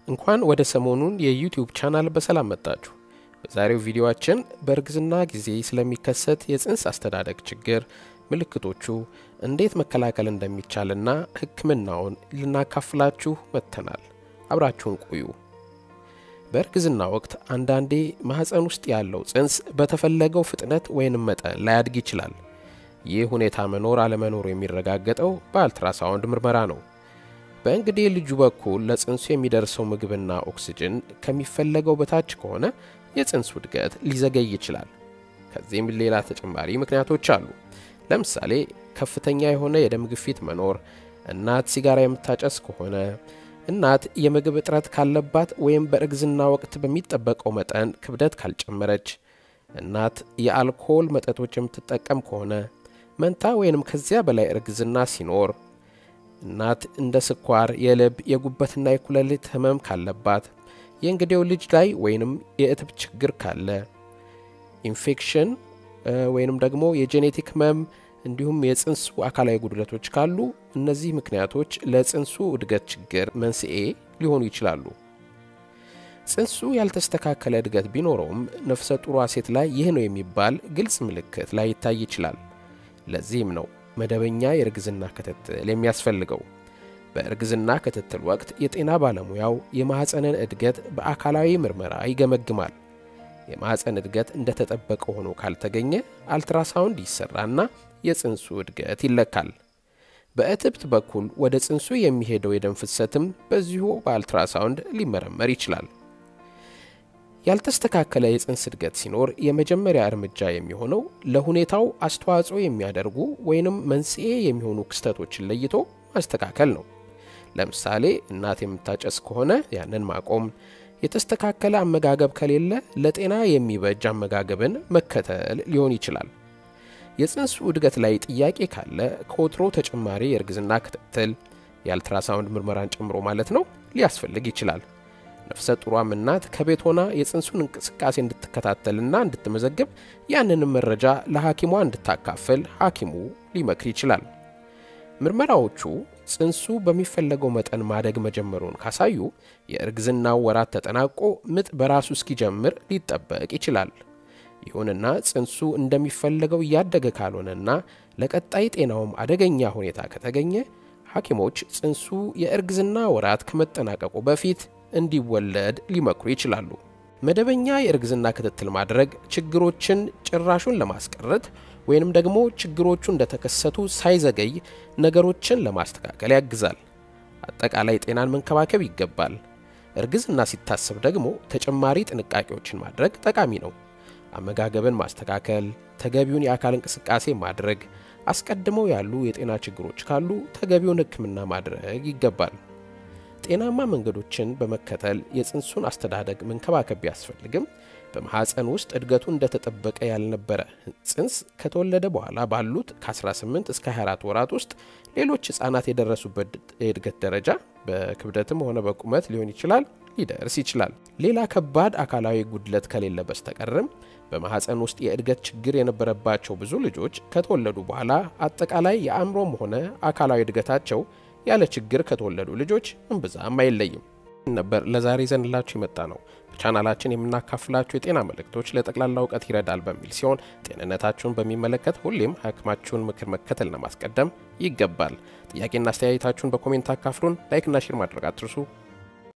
እንኳን ወደ ሰሞኑን የዩቲዩብ ቻናል በሰላም መጣችሁ። በዛሬው ቪዲዮአችን በእርግዝና ጊዜ ስለሚከሰት የጽንስ አስተዳደግ ችግር፣ ምልክቶቹ፣ እንዴት መከላከል እንደሚቻልና ሕክምናውን ልናካፍላችሁ መጥተናል። አብራችሁን ቆዩ። በእርግዝና ወቅት አንዳንዴ ማህፀን ውስጥ ያለው ጽንስ በተፈለገው ፍጥነት ወይንም መጠን ላያድግ ይችላል። ይህ ሁኔታ መኖር አለመኖሩ የሚረጋገጠው በአልትራሳውንድ ምርመራ ነው። በእንግዴ ልጁ በኩል ለጽንሱ የሚደርሰው ምግብና ኦክስጅን ከሚፈለገው በታች ከሆነ የጽንሱ እድገት ሊዘገይ ይችላል። ከዚህም ሌላ ተጨማሪ ምክንያቶች አሉ። ለምሳሌ ከፍተኛ የሆነ የደም ግፊት መኖር፣ እናት ሲጋራ የምታጨስ ከሆነ፣ እናት የምግብ እጥረት ካለባት ወይም በእርግዝና ወቅት በሚጠበቀው መጠን ክብደት ካልጨመረች፣ እናት የአልኮል መጠጦች የምትጠቀም ከሆነ፣ መንታ ወይንም ከዚያ በላይ እርግዝና ሲኖር እናት እንደ ስኳር፣ የልብ፣ የጉበትና የኩላሊት ህመም ካለባት፣ የእንግዴው ልጅ ላይ ወይንም የእትብ ችግር ካለ፣ ኢንፌክሽን ወይንም ደግሞ የጄኔቲክ ህመም እንዲሁም የጽንሱ አካላዊ ጉድለቶች ካሉ እነዚህ ምክንያቶች ለጽንሱ እድገት ችግር መንስኤ ሊሆኑ ይችላሉ። ጽንሱ ያልተስተካከለ እድገት ቢኖረውም ነፍሰ ጡሯ ሴት ላይ ይህ ነው የሚባል ግልጽ ምልክት ላይ ይታይ ይችላል። ለዚህም ነው መደበኛ የእርግዝና ክትትል የሚያስፈልገው። በእርግዝና ክትትል ወቅት የጤና ባለሙያው የማኅፀንን እድገት በአካላዊ ምርመራ ይገመግማል። የማኅፀን እድገት እንደተጠበቀ ሆኖ ካልተገኘ አልትራሳውንድ ይሰራና የጽንሱ እድገት ይለካል። በእትብት በኩል ወደ ጽንሱ የሚሄደው የደም ፍሰትም በዚሁ በአልትራሳውንድ ሊመረመር ይችላል። ያልተስተካከለ የጽንስ እድገት ሲኖር የመጀመሪያ እርምጃ የሚሆነው ለሁኔታው አስተዋጽኦ የሚያደርጉ ወይንም መንስኤ የሚሆኑ ክስተቶችን ለይቶ ማስተካከል ነው። ለምሳሌ እናት የምታጨስ ከሆነ ያንን ማቆም፣ የተስተካከለ አመጋገብ ከሌለ ለጤና የሚበጅ አመጋገብን መከተል ሊሆን ይችላል። የጽንሱ እድገት ላይ ጥያቄ ካለ ከወትሮ ተጨማሪ የእርግዝና ክትትል የአልትራሳውንድ ምርመራን ጨምሮ ማለት ነው ሊያስፈልግ ይችላል። ነፍሰ ጡሯም እናት ከቤት ሆና የጽንሱን እንቅስቃሴ እንድትከታተልና እንድትመዘግብ ያንንም መረጃ ለሐኪሟ እንድታካፍል ሐኪሙ ሊመክር ይችላል። ምርመራዎቹ ጽንሱ በሚፈለገው መጠን ማደግ መጀመሩን ካሳዩ የእርግዝናው ወራት ተጠናቆ ምጥ በራሱ እስኪጀምር ሊጠበቅ ይችላል። ይሁንና ጽንሱ እንደሚፈለገው እያደገ ካልሆነና ለቀጣይ ጤናውም አደገኛ ሁኔታ ከተገኘ ሐኪሞች ጽንሱ የእርግዝና ወራት ከመጠናቀቁ በፊት እንዲወለድ ሊመክሩ ይችላሉ። መደበኛ የእርግዝና ክትትል ማድረግ ችግሮችን ጭራሹን ለማስቀረት ወይንም ደግሞ ችግሮቹ እንደተከሰቱ ሳይዘገይ ነገሮችን ለማስተካከል ያግዛል። አጠቃላይ ጤናን መንከባከብ ይገባል። እርግዝና ሲታሰብ ደግሞ ተጨማሪ ጥንቃቄዎችን ማድረግ ጠቃሚ ነው። አመጋገብን ማስተካከል፣ ተገቢውን የአካል እንቅስቃሴ ማድረግ፣ አስቀድመው ያሉ የጤና ችግሮች ካሉ ተገቢውን ሕክምና ማድረግ ይገባል። ጤናማ መንገዶችን በመከተል የጽንሱን አስተዳደግ መንከባከብ ቢያስፈልግም በማኅፀን ውስጥ እድገቱ እንደተጠበቀ ያልነበረ ጽንስ ከተወለደ በኋላ ባሉት ከ18 እስከ 24 ወራት ውስጥ ሌሎች ሕፃናት የደረሱበት የእድገት ደረጃ በክብደትም ሆነ በቁመት ሊሆን ይችላል ሊደርስ ይችላል። ሌላ ከባድ አካላዊ ጉድለት ከሌለ በስተቀርም በማኅፀን ውስጥ የእድገት ችግር የነበረባቸው ብዙ ልጆች ከተወለዱ በኋላ አጠቃላይ የአእምሮም ሆነ አካላዊ እድገታቸው ያለ ችግር ከተወለዱ ልጆች እምብዛም አይለይም ነበር። ለዛሬ ዘንላችሁ የመጣ ነው። በቻናላችን የምናካፍላችሁ የጤና መልእክቶች ለጠቅላላ እውቀት ይረዳል በሚል ሲሆን ጤንነታችሁን በሚመለከት ሁሌም ሐኪማችሁን ምክር መከተልና ማስቀደም ይገባል። ጥያቄና አስተያየታችሁን በኮሜንት አካፍሉን። ላይክና ሼር ማድረግ አትርሱ።